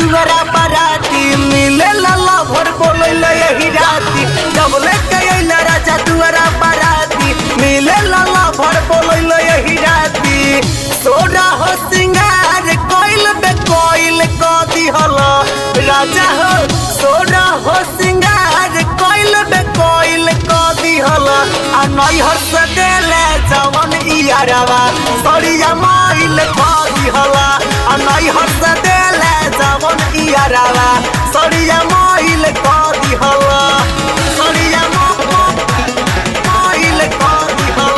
दुआरा बाराती मिले लाला भर बोले यही राती जब लेके अइला राजा दुआरा बाराती मिले लाला भर बोले यही राती सोरा हो सिंगार कोइल बे कोइल क दिहल राजा हो सोरा हो सिंगार कोइल बे कोइल क दिहल आ नैहर से देले जवन इयारवा सड़िया माइल क दिहल आ नैहर से देले जवन इयारवा सड़िया माइल क दिहल सड़िया माइल क दिहल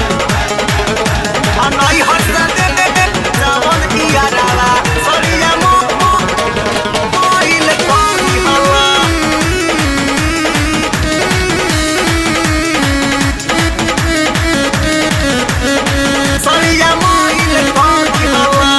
आ नैहर से देले जवन इयारवा सड़िया माइल क दिहल सड़िया माइल क दिहल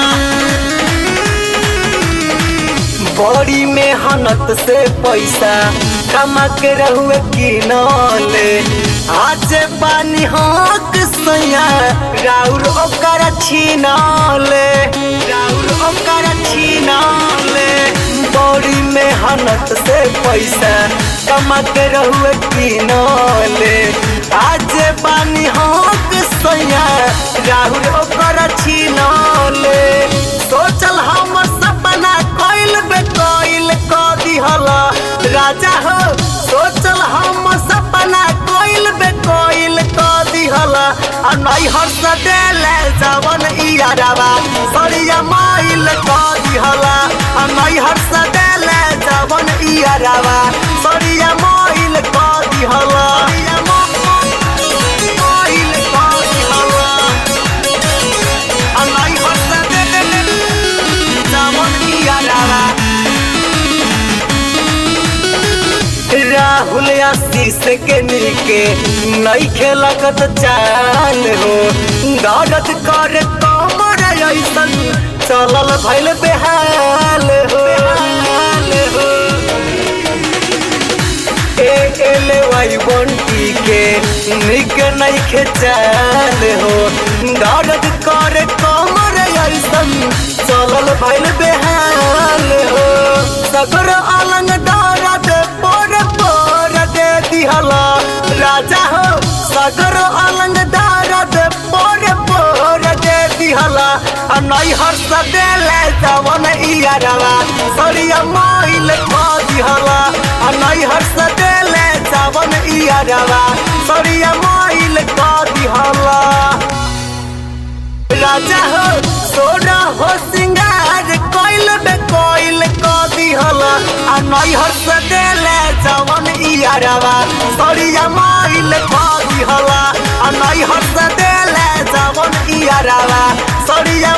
बड़ी मेहनत से पैसा कमा के रहुए किनले आज पानी हक सैया राउर ओकर छीनले राउर ओकर छीनले बड़ी मेहनत से पैसा कमा के रहुए किनले आज पानी हक सैया राउर ओकर छीनले सोचल हमर सपना कइल बे कइल क दिहल राजा हो सोचल हम सपना कइल बे कइल क दिहल आ नैहर से देले जवन इयारवा सड़िया माइल क दिहल आ नैहर से देले जवन इयारवा सड़िया माइल क दिहल माइल क दिहल आ नैहर से देले जवन इयारवा राहुल आशीष के मिलके नई खेलकत चाल हो दर्द कर कमर ऐसन चलल भइल बेहाल हो हाल हो ए एल वाई बंटी के निक नई खेचाल हो दर्द कर कमर ऐसन चलल भइल बेहाल हो सगर अलंग दर्द पर पर दे दिहला राजा हो सगर अलंग दर्द पर पर दे दिहला आ नैहर से देले जवन इयारवा सड़िया माइल क दिहला आ नैहर से देले जवन इयारवा सड़िया माइल क दिहला राजा हो सोना हो सिंगार कोइल बे कोइल क दिहल आ नैहर से देले जवन इयारवा सड़िया माइल क दिहल आ नैहर से देले जवन इयारवा सड़िया